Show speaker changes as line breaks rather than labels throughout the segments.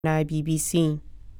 na BBC.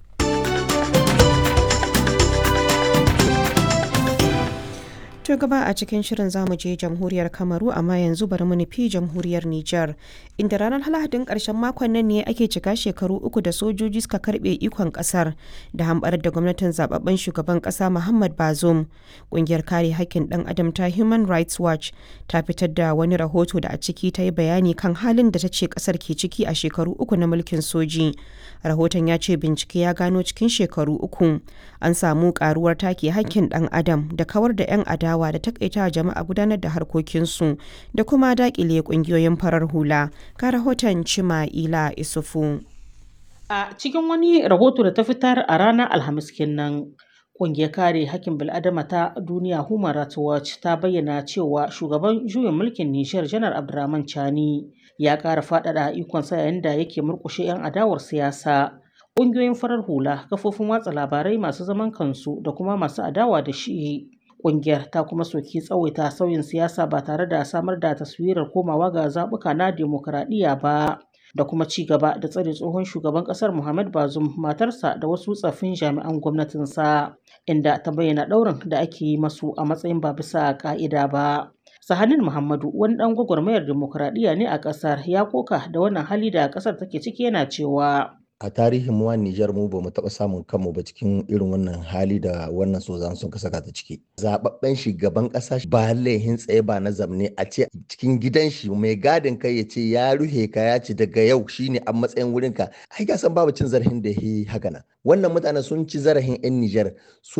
To gaba a cikin shirin zamu je jamhuriyar Kamaru amma yanzu bari mu nufi jamhuriyar Nijar inda ranar Lahadin karshen makon nan ne ake cika shekaru uku da sojoji suka karbe ikon kasar da hambar da gwamnatin zababben shugaban kasa Muhammad Bazoum. Kungiyar kare hakkin dan adam ta Human Rights Watch ta fitar da wani rahoto da a ciki ta yi bayani kan halin da ta ce kasar ke ciki a shekaru uku na mulkin soji. Rahoton ya ce bincike ya gano cikin shekaru uku an samu karuwar take hakkin dan adam da kawar da 'yan adawa adawa da takaita jama'a gudanar da harkokinsu da kuma dakile kungiyoyin farar hula ka rahoton cima ila isufu
a cikin wani rahoto da ta fitar a ranar alhamis kenan Ƙungiyar kare hakkin bil'adama ta duniya Human Rights Watch ta bayyana cewa shugaban juyin mulkin Nijar Janar Abdurrahman Chani ya ƙara faɗaɗa ikonsa yayin da yake murƙushe 'yan adawar siyasa. Ƙungiyoyin farar hula, kafofin watsa labarai masu zaman kansu da kuma masu adawa da shi Ƙungiyar ta kuma soki tsawaita sauyin siyasa ba tare da samar da taswirar komawa ga zaɓuka na demokuraɗiyya ba da kuma ci gaba da tsare tsohon shugaban ƙasar Muhammad Bazoum matarsa da wasu tsaffin jami'an gwamnatinsa inda ta bayyana ɗaurin da ake yi masu a matsayin ba bisa ƙa'ida ba. Sahanin Muhammadu wani ɗan gwagwarmayar demokuraɗiyya ne a ƙasar ya koka da wannan hali da ƙasar take ciki yana cewa
a tarihin mu Nijar mu bamu taɓa samun kanmu ba cikin irin wannan hali da wannan sozan sun saka ta ciki. Zababben shugaban ƙasa ba laihin tsaye ba na zamne a ce cikin gidan shi mai gadin kai ya ce ya ruhe ka ya ce daga yau shine a matsayin wurin ka ai ga san babu cin zarafin da yi haka nan. Wannan mutanen sun ci zarafin 'yan Nijar